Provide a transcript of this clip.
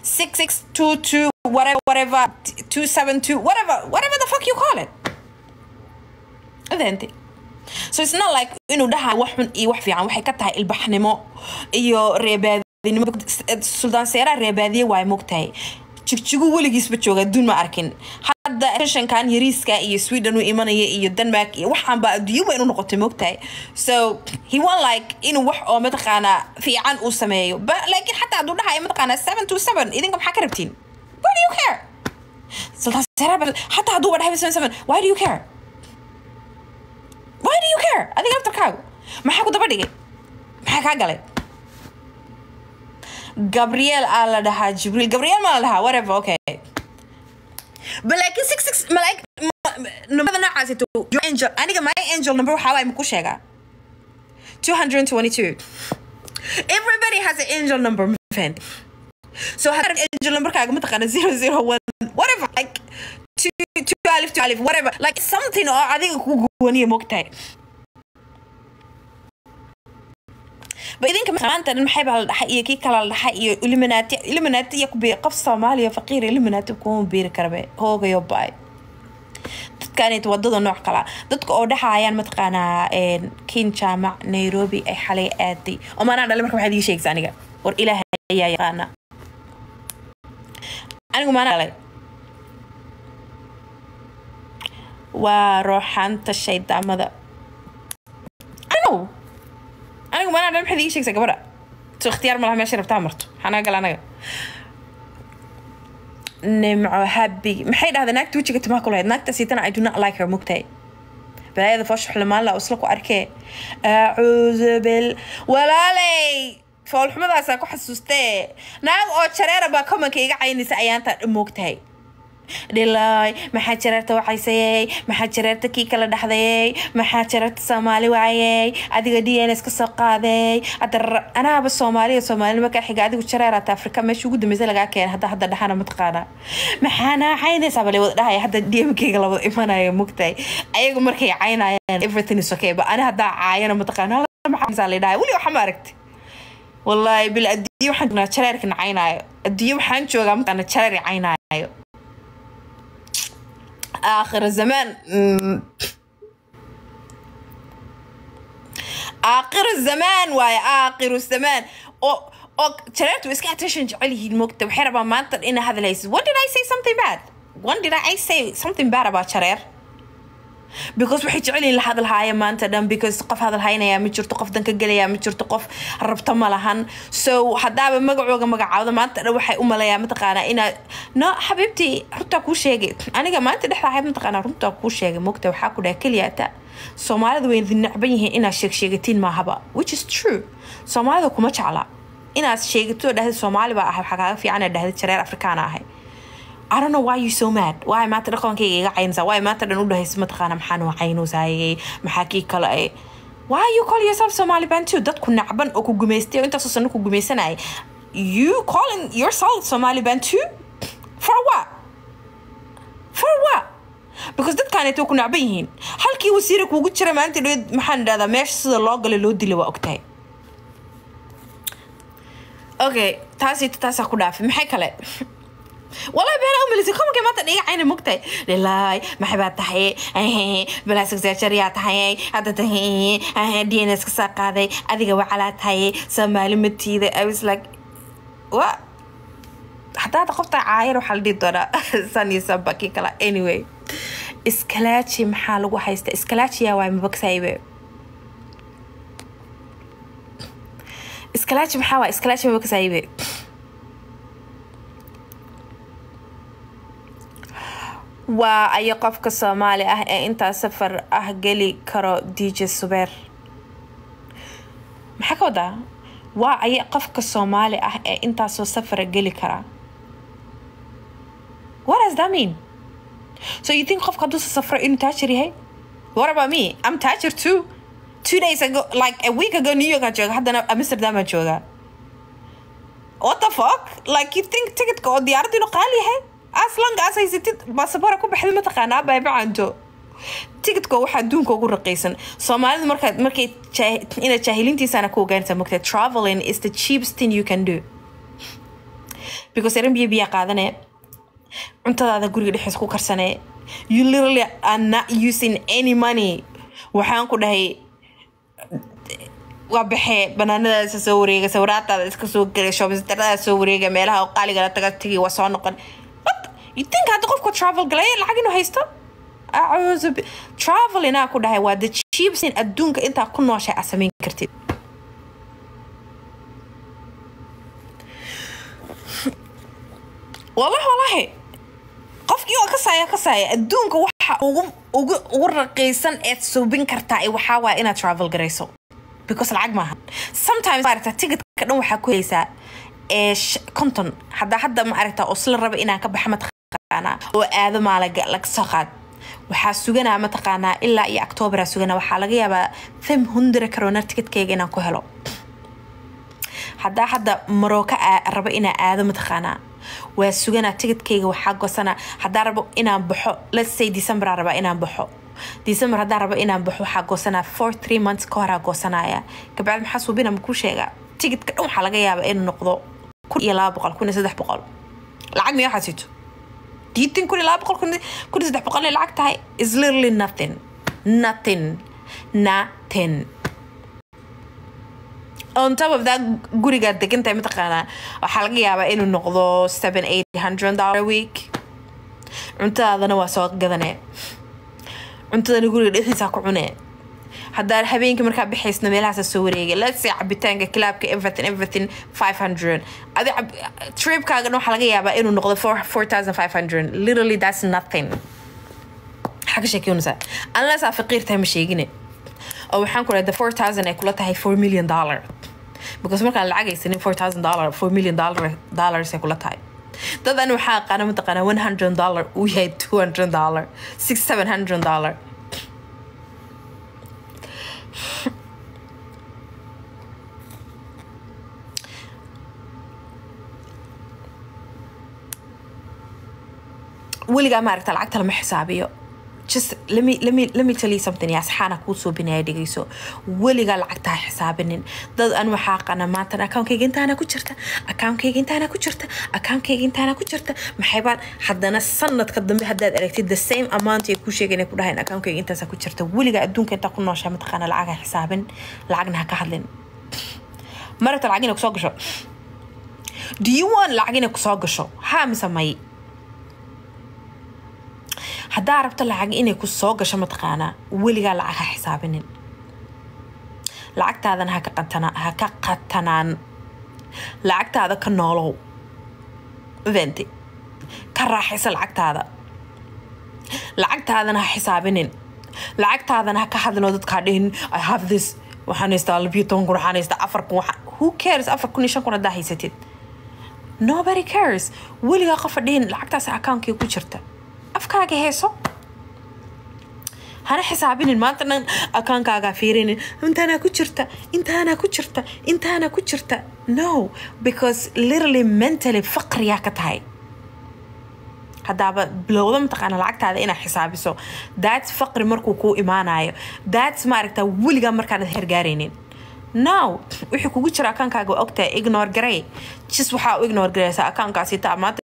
6622 whatever whatever 272 whatever whatever the fuck you call it adeenti so it's not like inuu dhaha wax xun iyo wax fiican waxay ka tahay ilbaxnimo iyo reebaadinimo suldaan seeraa reebaadiye waay mogtahay jigjigu weligiisba jooga adduun ma arkin hadda shankan yariiska iyo sweden u imanaya iyo denmark iyo waxaanba adduunyo weyn u noqotay mogtahay so he want like inuu wax oo mataqaanaa fiican uu sameeyo but laakiin xataa hadduu dhahayo mataqaanaa seven to seven idinka maxaa ka rabtiin why do you care suldaan seeraa xataa hadduu ba dhahay seven seven why do you care why do you care adiga laftarkaagu maxaa ku daba dhigay maxaa kaa galay gabriel aa la dhahaa jibriil gabriel maa la dhahaa whatever okay but laakiin six six malaik numberada noocaasito your angel aniga my angel number waxaa waay maku sheegaa 222 everybody has an angel number man so had angel number kaaga mataqaana 001 whatever like two two alif two alif whatever like something oo adiga ku gooniya mogtahay ba idinka maanta dhan maxay baa la dhaxay iyo kii kala la dhaxay iyo illuminati illuminati iyo kubi qof soomaaliya faqiir illuminati kuma biiri karabe hoogayo baay dadkaanit wadada nooc kala dadka oo dhaxayaan mataqaanaa kin jaamac nairobi ay xalay aaday oo maanaa dhalay marka waxaad ii sheegaysa aniga war ilaahay ayaa yaqaana anigu maanaa dhalay waa rooxaanta shaydaamada ano anigu maanaa dhan maxaad ii sheegaysaa gabadha so ikhtiyaar malaha meesha rabtaa marto maxaa naga gala anaga nimco habi maxay dhahdaa naagta wejiga timaha ku lahayd naagta siitana i do not like her mugtahay balaayada foosha xulamaanla oo isla ku arkee acuudu bil walaaley foolxumadaasaa ku xasuustee naag oo jareera baa komanka iga caynaysa ayaantaa moogtahay dhilaay maxaa jareerta wacaysayey maxaa jareerta kii kala dhaxdayey maxaa jareerta soomaali waayey adiga d n s ka soo qaaday hadda anaaba soomaaliya soomaalinimo ka xiga adigu jareeraata afrika meesha ugu dambeysa lagaa keenay hadda hadda dhaxana mataqaana maxaana caynaysaa bale wada dhahaya hadda d m keyga labada imanaya mugtahay ayagu markay caynayaan everything is okay ba ani haddaa caayana mataqaana maxaa la dhahay weli waxa ma aragti wallaahi bil adduunye waxaan joognaa jareerka nacaynaayo adduunye waxaan joogaa mataqaana jareer caynaayo آخر الزمان آخر الزمان واي آخر الزمان أو أو ترى اسكا attention جعلي المكتب حربا ما انت إن هذا ليس when did I say something bad when did I say something bad about شرير because waxay jecelyihin la hadalhaaya maanta dhan because qof hadalhaynayaa ma jirto qof danka gelayaa ma jirto qof rabto ma lahan so haddaaba magacooga magacaawda maanta dhan waxay u maleeyaa mataqaanaa inaad no xabiibtii runtaa kuu sheegay aniga maanta dhexda ahayd mataqaanaa runtaa kuu sheegay mogta waxaa ku dhaha keliyaata soomaalida way idin necban yihiin inaad sheegsheegatiin maahaba which is true soomaalida kuma jecla inaad sheegato dhahda soomaali baa ahay waxaa kaaga fiican dhahda jareer afrikaana ahay I don't know why you so mad why maanta dhaqankayga iga caynaysaa why maanta dhan u dhahaysa mataqaana maxaa noo caynuusayay maxaa kii kale ay why you call yourself Somali Bantu dadku nacban oo ku gumaystay oo intaasoo sano ku gumaysanayay you calling yourself Somali Bantu for what for what because dadkaaneeto ku nacban yihiin halkii wasiira kuugu jira maalinta dhoweed maxaan dhahdaa meesha sida loo galay loo dilay waa ogtahay okay taasi taasaa ku dhaafay maxay kale والله بينا أمي لسي كم كم تنيجي عيني مقتي لله ما حبات تحيي بلا سكسيريا تحيي هذا تحيي دي ان اس كساق هذا أديك وعلى تحيي سمالي متي ذا I was like what حتى هذا قفت عاير وحال دي دورا ساني سبكي كلا anyway اسكلاتشي محال وحيست اسكلاتشي يا واي مبكسايبه اسكلاتشي محاوى اسكلاتشي مبكسايبه waa ayo qofka soomaali ah ee intaa safar ah geli karo dj subeer maxaa ka wadaa waa ayo qofka soomaali ah ee intaasoo safara geli kara what does that mean so you think qofka hadduusa safro inuu taajir yahay what about me i'm taajir too two days ago like a week ago new york aan jooga haddana amsterdam aan joogaa what the fuck like you think ticketka oo diyaaradda inuu qaali yahay aslan as haysatid baasabora ku baxda mataqaanaa baybacanto ticketka waxaa adduunka ugu raqiisan soomaalida markaad markay inaad jaahiliintiisana ku ogaanaysaa mogtaa traveling is the cheapest thing you can do because eran biyo biyaa qaadanee cuntadaada guriga dhexdiisa ku karsanee you literally are not using any money waxaan ku dhahay waa baxee banaanadaasa soo wareega sawiraataada iska soo gelay shoobistarada soo wareega meelaha oo qaaligala taga tegi waa soo noqon what you think hadda qofku travel galay lacag inuu haysto acuuzu bi- travel inaa ku dhahay waa the cheapest in adduunka intaa ku nooshay aad samayn kartid wallahi wallahi qofkii oo kasaya kasaya adduunka waxa ugu ugu ugu raqiisan eed subin kartaa ee waxaa waaya inaad travel garayso because lacag maaha sometimes maaragta ticketka dhan waxaa ku helaysaa ee sh- konton haddaa hadda ma aragta oo sila raba inaan ka baxa mataqaanaa oo aado maalaga laga soo qaad waxaa suganaa mataqaanaa ilaa iyo octooberaa suganaa waxaa laga yaabaa fem hundra karoona ticketkeyga inaan ku helo haddaa hadda marooka aa- rabo inaa aado mataqaanaa waa suganaa ticketkeyga waxaa gosanaa haddaa rabo inaan baxo let's say december aa rabaa inaan baxo december haddaa rabo inaan baxo waxaa goosanaa four three months ka horaa goosanaya kabacdi maxaa suubina ma kuu sheegaa ticketka dhan waxaa laga yaabaa inuu noqdo kun iyo laba boqol kun iyo saddex boqol lacag miya waxaad sito diitin kun iyo laba boqol kun iyo- kun iyo saddex boqol inay lacag tahay is literally nothing nothing nothing on top of that gurigaad degantahay mataqaanaa waxaa laga yaabaa inuu noqdo seven eight hundred dollar a week cuntadaadana waa soo gadanee cuntadana guriga dhexdiisa ku cunee haddaa habeenkii markaa bixaysna meelahaasa soo wareegay let's say cabitaanka kilaabka everything everything 500 adi cab- tripkaaga dhan waxaa laga yaabaa inuu noqdo 4500 literally that's nothing maxaa ka sheekeynaysaa unless aa faqiir tahay ma sheegine oo waxaan ku dhahay the 4000 ay kula tahay 4 million dollar because markaan lacag haysanin 4000 dollar 4 million dollar dollars ay kula tahay dad ani waxaa aqaana mataqaanaa 100 dollar uu yahay 200 dollar 6 700 dollar weligaa maaragta lacagta lama xisaabiyo just let me let me let me tell you something yaa saxaana kuu soo binaya dhegeyso weligaa lacagta ha xisaabinin dad an waxaa qana maantan akaunkayga intaana ku jirta akaunkayga intaana ku jirta akaunkayga intaana ku jirta maxay baan haddana sanadka dambe haddaad aragtid the same amount ay kuu sheegayn ay ku dhahayn akaunkayga intaasa ku jirta weligaa adduunka intaa ku nooshaa mataqaana lacag ha xisaabin lacagna ha ka hadlin marabta lacag inay kusoo gasho do you want lacag inay kusoo gasho haa mise may haddaa rabto lacag inay ku soo gasho mataqaanaa weligaa lacag ha xisaabinin lacagtaadana ha ka qatana ha ka qatanaan lacagtaada ka noolow venti ka raaxaysa lacagtaada lacagtaadana ha xisaabinin lacagtaadana ha ka hadlin oo dadkaa dhihin i have this waxaan haystaa labiyo toban kun waxaan haystaa afar kun waxa- who cares afar kun iyo shan kun haddaa haysatid nobody cares weligaa qofa dhihin lacagtaas akaunkii ku jirta afkaaga heeso hana xisaabinin maanta dhan akaankaagaa fiirinin intaanaa ku jirta intaanaa ku jirta intaanaa ku jirta no because literally mentally faqriyaa ka tahay haddaaba bilowda mataqaana lacagtaada inaad xisaabiso that's faqri markuu kuu imaanayo that's maaragta weligaa markaanad hergaaraynin now wixii kugu jira akaankaaga waa ogtahay ignore garay jis waxaa u ignore garaysaa akaankaasi taa maanta